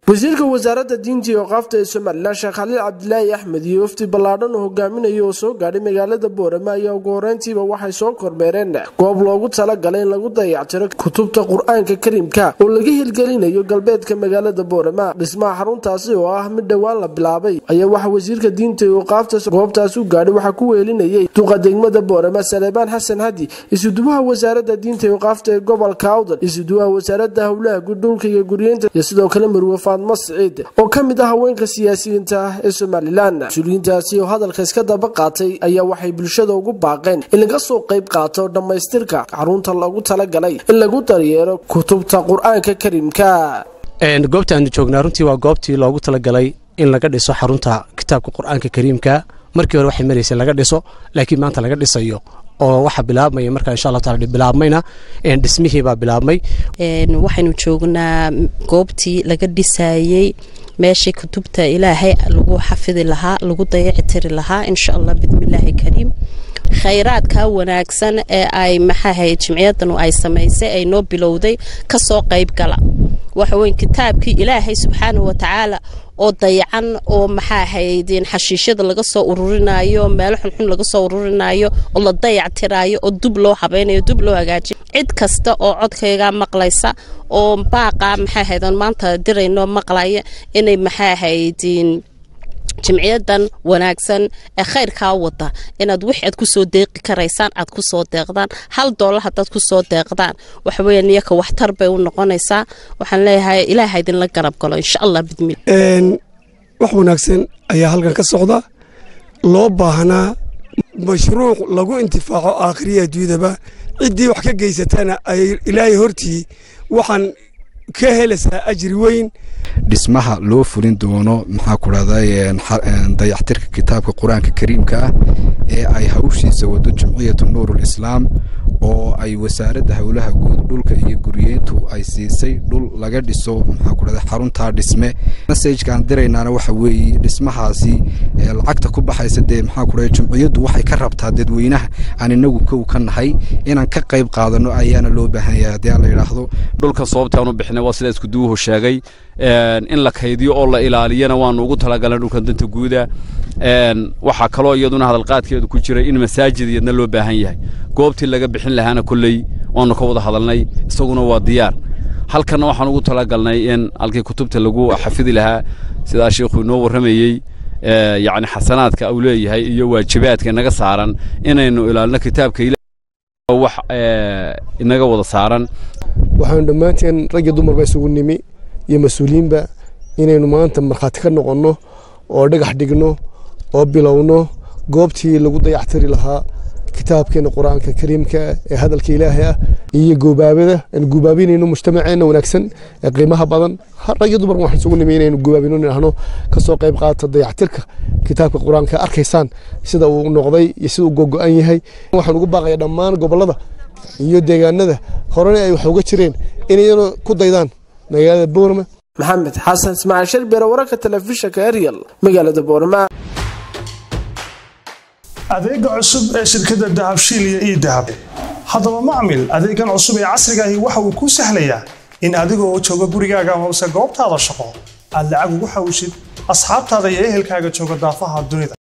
wasiirka wasaaradda diinta iyo qaafta ee somalilan sheekh khaliil cabdilaahi axmed iyo wafdi ballaadhan oo hogaaminaya oo soo gaadhay magaalada boorama ayaa ugu horeyntiiba waxay soo kormeereen goob loogu talagalay in lagu dayactiro kutubta qur-aanka kariimka oo laga hirgelinayo galbeedka magaalada boorama dhismaha xaruntaasi oo ah mid dhowaan la bilaabay ayaa waxa wasiirka diinta iyo qaafta goobtaas u gaadhay waxaa ku weelinayay duqa degmada boorama saleebaan xasan hadi isuduwaha wasaaradda diinta iyo qaafta ee gobolka awdal isuduwaha wasaaradda howlaha gudhulka iyo guryeynta iyo sidoo kale marwe faadmo siciid oo ka mid ah haweenka siyaasiyiinta ah ee somalilan mas-uuliyiintaasi oo hadalka iska daba qaatay ayaa waxay bulshada ugu baaqeen in laga soo qayb qaato dhammaystirka xarunta lagu talagalay in lagu daryeero kutubta qur-aanka kariimka goobta aanu joognaa runtii waa goobtii loogu talagalay in laga dhiso xarunta kitaabka qur-aanka kariimka markii hore waxay maraysay laga dhiso laakiin maanta laga dhisayo oo waxaa bilaabmaya markaa insha allah taala bilaabmayna dhismihiibaa bilaabmay waxaynu joognaa goobtii laga dhisayey meeshii kutubta ilaahay lagu xafidi lahaa lagu dayaci tiri lahaa insha allah bidmillaahi kariim khayraadka wanaagsan ee ay maxaahay jimciyadanu ay samaysay ay noo bilowday kasoo qayb gala waxaweyn kitaabkii ilaahay subxaanahu watacaala oo dayacan oo maxaa haydeen xashiishyada laga soo ururinayo meelo xunxun laga soo ururinayo oo la dayac tiraayo oo dub loo habaynayo dub loo hagaajiyo cid kasta oo codkayga maqlaysa oo baaqa maxaa haydan maanta dirayno maqlaya inay maxaa haydeen jimciyadan wanaagsan ee khayrkaa wada inaad wix aad kusoo deeqi karaysaan aad kusoo deeqdaan hal doolar hadaad kusoo deeqdaan waxaweya niyaka waxtar bay u noqonaysaa waxaan leeyahay ilaaha idinla garab galo insha allah bidmil wax wanaagsan ayaa halkan ka socda loo baahnaa mashruuc lagu intifaaco aakhiriya adduunyadaba ciddii wax ka geysatana ay ilaahay hortii waxaan ka helaysaa ajri weyn dhismaha loo fulin doono maxaa ku dhahday dayactirka kitaabka qur-aanka kariimka ah ee ay hawshiisa wado jumciyatu nuurul islaam oo ay wasaaradda howlaha guud dhulka iyo guryeyntu ay siisay dhul laga dhiso maxaa ku dhahday xaruntaa dhisme masajkaan diraynaana waxa weeye dhismahaasi lacagta ku baxaysa dee maxaa ku dhahday jumciyaddu waxay ka rabtaa dadweynaha aan inagu kow ka nahay inaan ka qayb qaadano ayaana loo baahan yahay haddii aan la yidhaahdo dhulka sababtaan u bixinay waa sida iskuduwuhu sheegay in la kaydiyo oo la ilaaliyana waanu ugu talagalnay dhulkan danta guuda waxaa kaloo iyaduna hadalqaadkeedu ku jiray in masaajid iyadna loo baahan yahay goobtii laga bixin lahaana kolley waanu ka wada hadalnay isaguna waa diyaar halkanna waxaan ugu talagalnay in halkii kutubta lagu xafidi lahaa sidaa sheikhu inoo warramayey yacni xasanaadka uu leeyahay iyo waajibaadka inaga saaran inaynu ilaalino kitaabka wax inaga wada saaran waxaanu dhammaanteen raggi dumarba isugu nimi iyo mas-uuliyiinba inaynu maanta markhaati ka noqonno oo dhagax dhigno oo bilowno goobtii lagu dayactiri lahaa kitaabkeena qur-aanka kariimka ee hadalka ilaahay ah iyo goobaabada aan goobaabinayno mujtamaceenna wanaagsan ee qiimaha badan rag iyo dumar waxaan isugu nimi inaynu goobaabino nidhahno kasoo qayb qaata dayactirka kitaabka qur-aanka arkaysaan sida uu noqday iyo sida uu gogo-an yahay waxaan ugu baaqaya dhammaan gobollada iyo deegaanada horena ay wax uga jireen inayna ku daydaan magaalada boorama maxamed xasan ismaaciil sharbere wararka telefishinka eryal magaalada boorama adeega cusub ee shirkadda dahabshiil iyo ii dahab haddaba macmil adeegan cusub ee casrigaahi waxa uu kuu sahlayaa in adigoo jooga gurigaaga amase goobtaada shaqo aad lacag ugu xawishid asxaabtaada iyo ehelkaaga jooga daafaha dunida